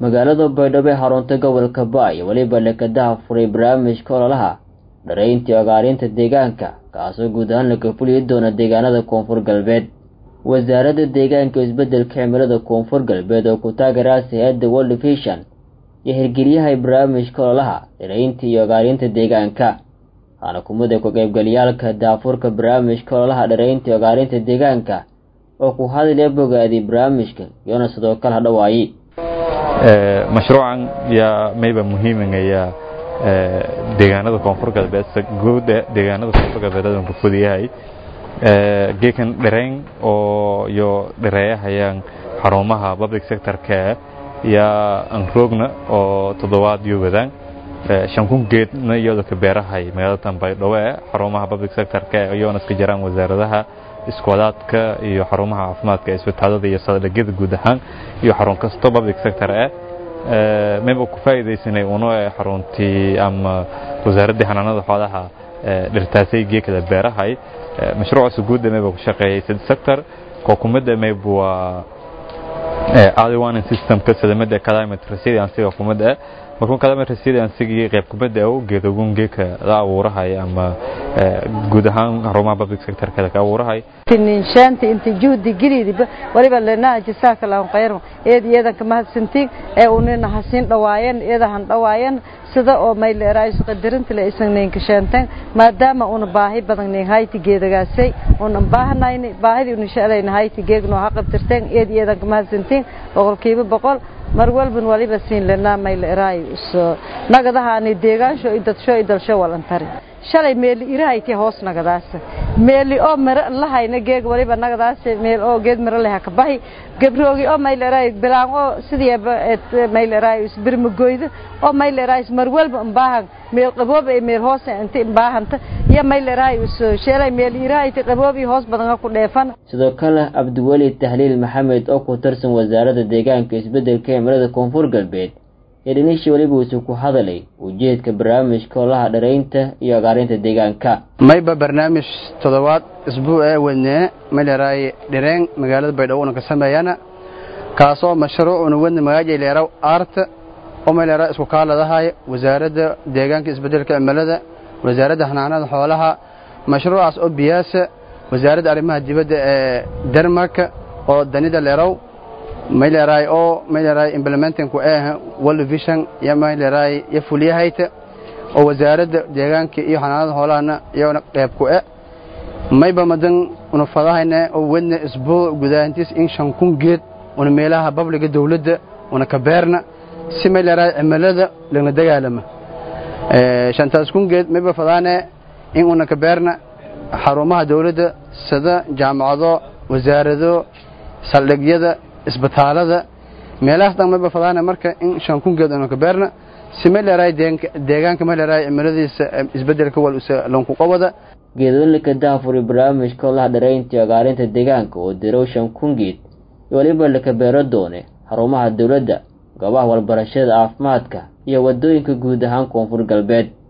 magaalada baydhabo ee xarunta gobolka ba iyo weliba lekadaha furay barnaamijka ololaha dharayntii ogaarinta deegaanka kaasoo guud ahaan laga fuliyi doona deegaanada koonfur galbeed wasaaradda deegaanka iyo isbeddelka cimilada koonfur galbeed oo ku taageeraasa hay-adda world vision iyo hirgeliyaha barnaamijka ololaha dharaynta iyo ogaarinta deegaanka waxaana kumida ku-qaybgaliyaalka daafurka barnaamijka ololaha dharaynta iyo ogaarinta deegaanka oo ku hadalaya bogaadii barnaamijka iyoona sidoo kale hadhawaaye mashruucan yaa mayba muhiimingaya deegaanada koonfur galbeed guuda deegaanada koonfur galbeed adan ku fudiyahay geekan dharayn oo iyo dhareeyahayaan xarumaha public sectorka yaa anroogna oo toddobaad iyo wadaan shan kun geedna iyadoo ka beerahay magaalada baydhabo ee xarumaha public sectorka iyoona iska jiraan wasaaradaha iskoolaadka iyo xarumaha caafimaadka ee isbitaalada iyo saldhigyada guud ahaan iyo xarun kasto public sector eh mayba ku faa'iidaysanay uno xaruntii ama wasaaraddii xanaanada xoolaha dhirtaasay geekada beerahay mashruucaas guudda mayba ku shaqeeyay sid sector kookumada mayb waa early warning systemka sadamada climate resiliency kumada eh markuu climate resiliency qayb kumada oo geedogun geeka la abuurahay ama guud ahaan xarumaha public sector kale ka abuurahay tininshanta inta juhdi gelidiba waliba leenaha jasaaka lahu khayr eed iyadan ka mahadsantiin ee unina hasin dhawaayeen iyadan dhawaayeen sida oo mayleerays qadarinta la isagnayn ka sheentay maadaama una baahi badan nin hayti geedagaasay una baahnayni baahidi una shaqalayna hayti geegno ha qabtirteen eed iyadan ka mahadsantiin boqolkiiba boqol mar walban waliba siin lena mayleeray nagadahaani deegaansho idadsho idalsho walantari shalay meeli irahayti hoos nagadaas meeli oo mara lahayna geeg waliba nagadaas meel oo geed mara leh ka bahi gabroogi oo mayleeray bilaan oo sidii mayleeray isbirmagoyda oo mayleeray mar walba baahan meel qaboob ee meel hoos inta baahanta iyo mayleeray shalay meel irahayti qaboob iyo hoos badan ku dheefan sidoo kale abdiweli tahliil maxamed oo ku tirsan wasaaradda deegaanka isbeddelka cimilada koonfur galbeed ee dhinishi weliba uusuu ku hadalay ujeedka barnaamijka olaha dharaynta iyo ogaarinta deegaanka mayba barnaamij toddobaad isbuu ee wadnee mayleeraay dhireen magaalada baydhabo una ka sameeyana kaasoo mashruucuna wadna magaaja leeraw aarta oo mayleeraa isku kaaladahay wasaaradda deegaanka isbeddelka cimilada wasaaradda xanaanada xoolaha mashruucaas oo biyaasa wasaaradda arrimaha dibadda ee denmarka oo danida leeraw mayleeraay oo mayleeraay implementingku ee world vision iyo mayleeraay iyo fuliyahayta oo wasaaradda deegaanka iyo xanaanada xoolahana iyona qayb ku e mayba madan una fadahayna oo wadna isbuu gudaantiis in shan kun geed una meelaha babliga dawladda una ka beerna si mayleeraay cimilada lagna dagaalama shantaas kun geed mayba fadaane in una ka beerna xarumaha dawladda sida jaamacado wasaarado saldhigyada isbitaalada meelahaas dhan mayba fadaana marka in shan kun geed una ka beerna si mayleeraay deegaanka mayleeraay cimiladiisa isbeddelka wal lanku qabada geedooyinka daafuri barnaamijka olaha dharaynta iyo ogaarinta deegaanka oo dirow shan kun geed iyo weliba laka beero doone xarumaha dowladda goobaha walbarashada caafimaadka iyo waddooyinka guud ahaan koonfur galbeed